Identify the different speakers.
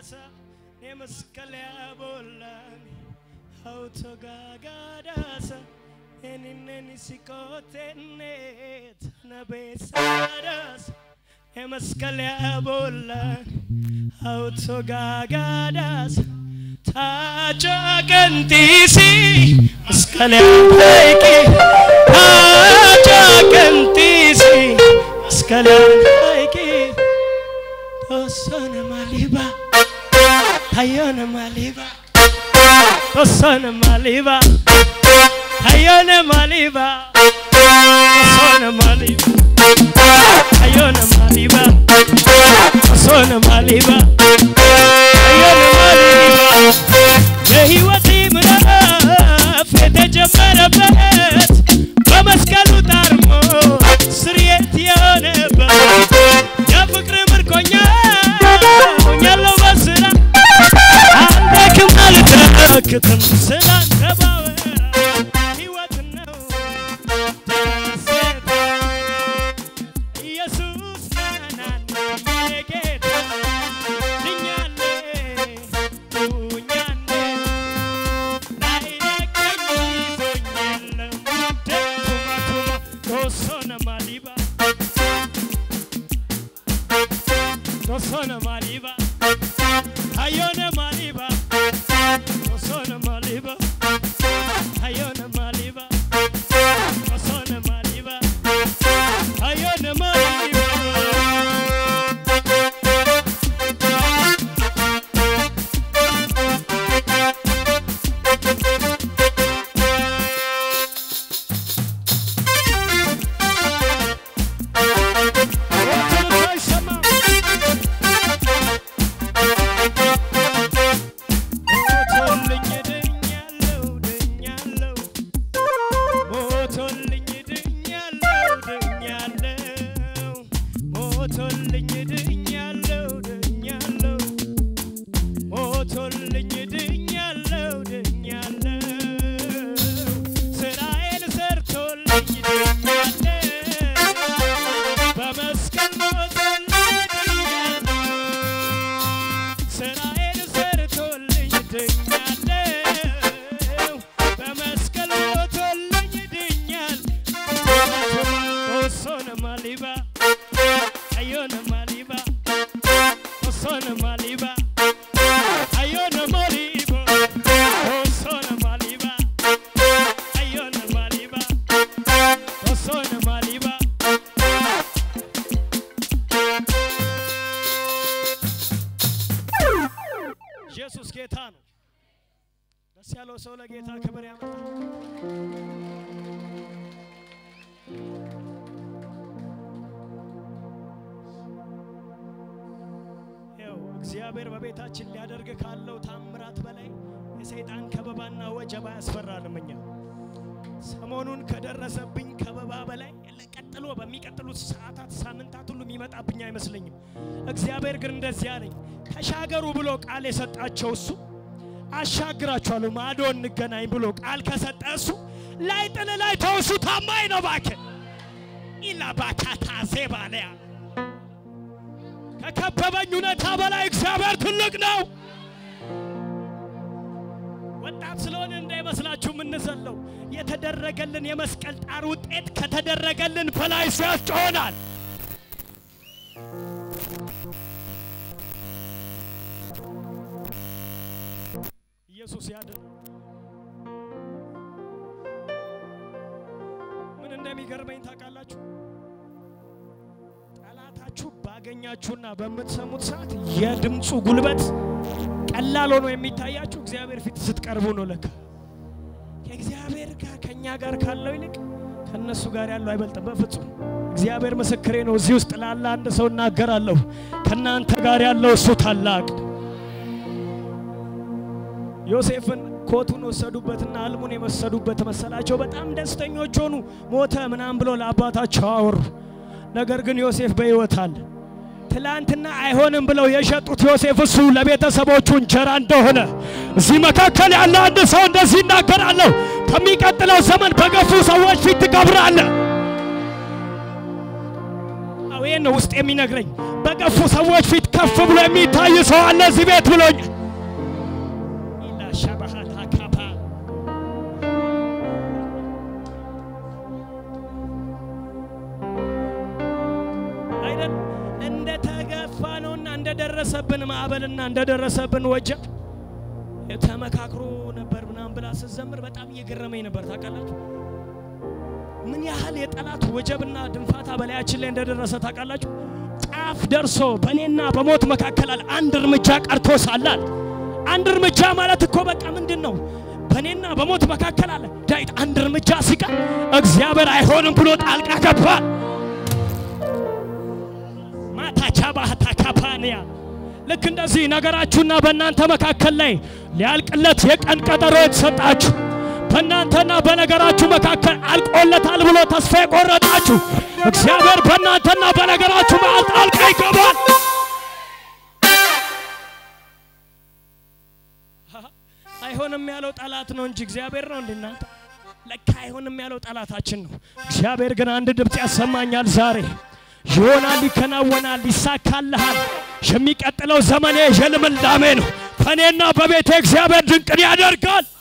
Speaker 1: sa ne maskala bollan auto gagadasa enineni sikotenne tanabesadas ne maskala bollan auto gagadas tacha gantisi maskala paiki tacha gantisi maskala paiki tosana maliba hayana maliba tosana maliba hayana maliba tosana maliba hayana maliba tosana maliba hayana maliba የህይወት ምዕራፍ የተጀመረበት በመስቀሉ ታርሞ ስርየት የሆነበት የፍቅር ምርኮኛ ሆኛለሁ በስራ አልደክም አልታክትም ስላንተ ባወራ ህይወት ነው ደስታ ኢየሱስ ናናና የጌታ ድኛሌ ዱኛሌ ላይለቀኝ ይዞኝ የለም ደቱማቱማ ቶሶነ ማሊባ ቶሶነ ማሊባ hayona maliba osona maliba hayona maliba osona maliba hayona maliba ሞቶልኝ ድኛለሁ ድኛለሁ ሞቶልኝ ድኛለሁ ድኛለሁ ሞቶልኝ ድኛለሁ ድኛለሁ ሞቶልኝ ድኛለሁ ድኛለሁ ስራዬን ሰርቶልኝ ድኛለሁ በመስቀል ሞቶልኝ ድኛለሁ ስራዬን ሰርቶልኝ ድኛለሁ በመስቀል ሞቶልኝ ድኛል ኦሶነ ማሊባ አዮነ ማሊባ ኦሶነ ማሊባ አዮነ ማሊባ ኦሶነ ማሊባ አዮነ ማሊባ ኦሶነ ማሊባ ኢየሱስ ጌታ ነው። ደስ ያለው ሰው ለጌታ ክብር ያመጣል። ይኸው እግዚአብሔር በቤታችን ሊያደርግ ካለው ታምራት በላይ የሰይጣን ከበባና ወጀባ ያስፈራልም። እኛ ሰሞኑን ከደረሰብኝ ከበባ በላይ ቀጥሎ በሚቀጥሉት ሰዓታት፣ ሳምንታት ሁሉ የሚመጣብኝ አይመስለኝም። እግዚአብሔር ግን እንደዚህ አለኝ፣ ተሻገሩ ብሎ ቃል የሰጣቸው እሱ አሻግራችኋለሁ ማዶ እንገናኝ ብሎ ቃል ከሰጠ እሱ ላይ ጥል ላይ ተውሱ ታማኝ ነው። እባክህ ኢላ ባካታ ዜባለያ ከከበበኝ ሁኔታ በላይ እግዚአብሔር ትልቅ ነው። ወጣት ስለሆነ እንዳይመስላችሁ የምንዘለው የተደረገልን የመስቀል ጣር ውጤት ከተደረገልን በላይ ሲያስጮሆናል። ኢየሱስ ያድን። ምን እንደሚገርመኝ ታውቃላችሁ? ጠላታችሁ ባገኛችሁና በምትሰሙት ሰዓት የድምፁ ጉልበት ቀላል ሆኖ የሚታያችሁ እግዚአብሔር ፊት ስትቀርቡ ነው። ለካ ከእግዚአብሔር ጋር ከእኛ ጋር ካለው ይልቅ ከእነሱ ጋር ያለው አይበልጥም በፍጹም። እግዚአብሔር ምስክሬ ነው። እዚህ ውስጥ ላለ አንድ ሰው እናገራለሁ፣ ከእናንተ ጋር ያለው እሱ ታላቅ ነው። ዮሴፍን ኮቱን ወሰዱበትና ህልሙን የመሰዱበት መሰላቸው። በጣም ደስተኞች ሆኑ። ሞተ ምናም ብሎ ለአባታቸው አወሩ። ነገር ግን ዮሴፍ በሕይወት አለ። ትላንትና አይሆንም ብለው የሸጡት ዮሴፍ እሱ ለቤተሰቦቹ እንጀራ እንደሆነ እዚህ መካከል ያለ አንድ ሰው እንደዚህ ይናገራለሁ። ከሚቀጥለው ዘመን በገፉ ሰዎች ፊት ትቀብራለህ። አዎ ይህን ነው ውስጥ የሚነግረኝ። በገፉ ሰዎች ፊት ከፍ ብሎ የሚታይ ሰው አለ እዚህ ቤት ብሎኛል። ኢላ ሸባሃት አካፓ አይደል እንደ ተገፋ ነውና እንደደረሰብን ማዕበልና እንደደረሰብን ወጀብ ተመካክሮ ነበር ምናምን ብላ ስትዘምር በጣም እየገረመኝ ነበር። ታውቃላችሁ ምን ያህል የጠላት ወጀብና ድንፋታ በላያችን ላይ እንደደረሰ ታውቃላችሁ። ጫፍ ደርሶ በእኔና በሞት መካከል አለ አንድ እርምጃ ቀርቶ ሳላል አንድ እርምጃ ማለት እኮ በቃ ምንድን ነው? በእኔና በሞት መካከል አለ ዳዊት አንድ እርምጃ ሲቀር እግዚአብሔር አይሆንም ብሎ ጣልቃ ገባል። ማታቻ ባህታ ካፓንያ ልክ እንደዚህ ነገራችሁና በእናንተ መካከል ላይ ሊያልቅለት የቀን ቀጠሮ የተሰጣችሁ በእናንተና በነገራችሁ መካከል አልቆለታል ብሎ ተስፋ የቆረጣችሁ እግዚአብሔር በእናንተና በነገራችሁ መሃል ጣልቃ ይገባል። አይሆንም ያለው ጠላት ነው እንጂ እግዚአብሔር ነው እንደ እናንተ ለካ አይሆንም ያለው ጠላታችን ነው። እግዚአብሔር ግን አንድ ድምፅ ያሰማኛል ዛሬ ይሆናል፣ ይከናወናል፣ ይሳካልሃል። የሚቀጥለው ዘመኔ የልምላሜ ነው። በእኔና በቤቴ እግዚአብሔር ድንቅን ያደርጋል።